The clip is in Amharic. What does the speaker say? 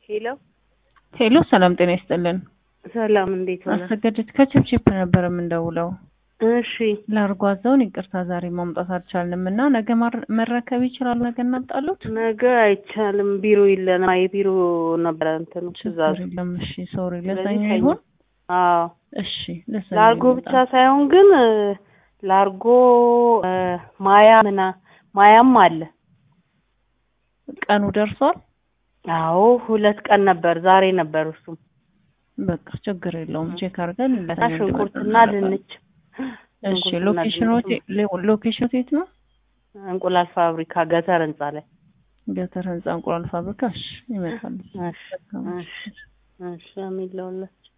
ሄሎ ሄሎ ሰላም ጤና ይስጥልን። ሰላም፣ እንዴት ሆነ? አሰገደች ከችፕችፕ ነበር የምንደውለው። እሺ ላርጎ አዘውን ይቅርታ ዛሬ ማምጣት አልቻልንም እና ነገ ማር- መረከብ ይችላሉ። ነገ እናምጣሉት። ነገ አይቻልም፣ ቢሮ የለንም። የቢሮ ነበረ እንትኑ ትእዛዙ። ችግር የለም። እሺ ሶሪ፣ ስለዚህ ለሰኞ ሰኞ- ይሁን። አዎ እሺ ለሰኞ ላርጎ ይመጣል። ብቻ ሳይሆን ግን እ፣ ላርጎ እ፣ ማያ ምና ማያም አለ። ቀኑ ደርሷል። አዎ ሁለት ቀን ነበር፣ ዛሬ ነበር እሱም በቃ ችግር የለውም። ቼክ አድርገን እና ለሰኞ ሽንኩርትና እንዲመጣ ድንች እሺ ሽንኩርትና ሎኬሽኑ ድንች ሎኬሽኑ የት ነው? እንቁላል ፋብሪካ ገተር ህንጻ ላይ። ገተር ህንጻ እንቁላል ፋብሪካ። እሺ ይመጣል። እሺ እሺ እሺ አሜን ለሁላችሁ።